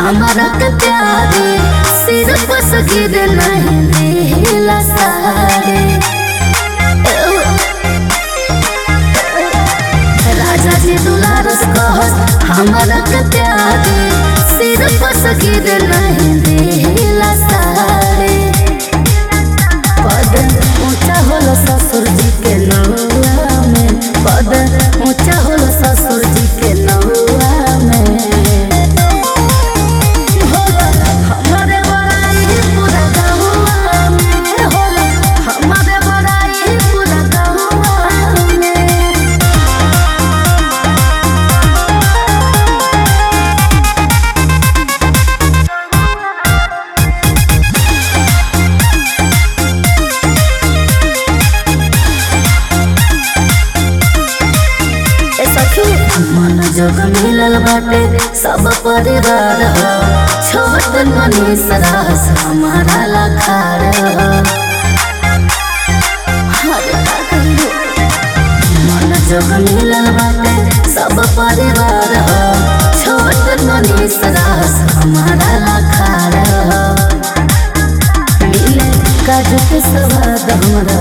हमारा के प्यारे सिर पर सगिर नहीं दिला सारे राजा जी दुलारस कहस हमारा के प्यारे सिर पर सगिर नहीं दिला सारे पद ऊंचा होला ससुर जी के नौआ में पद ऊंचा होला ससुर जी के नौआ में होला हमारे बड़ाई पूरा गहुआ में होला हमारे बड़ाई पूरा गहुआ में ए सखी मन जोग मिलल बाटे सब परिवार हो छोट मनीष रास हमारा लखार हो हरे का कहिए मन जोग मिलल बाटे सब परिवार हो छोट मनीष रास हमारा लखार हो मिले काजू के स्वाद हमरा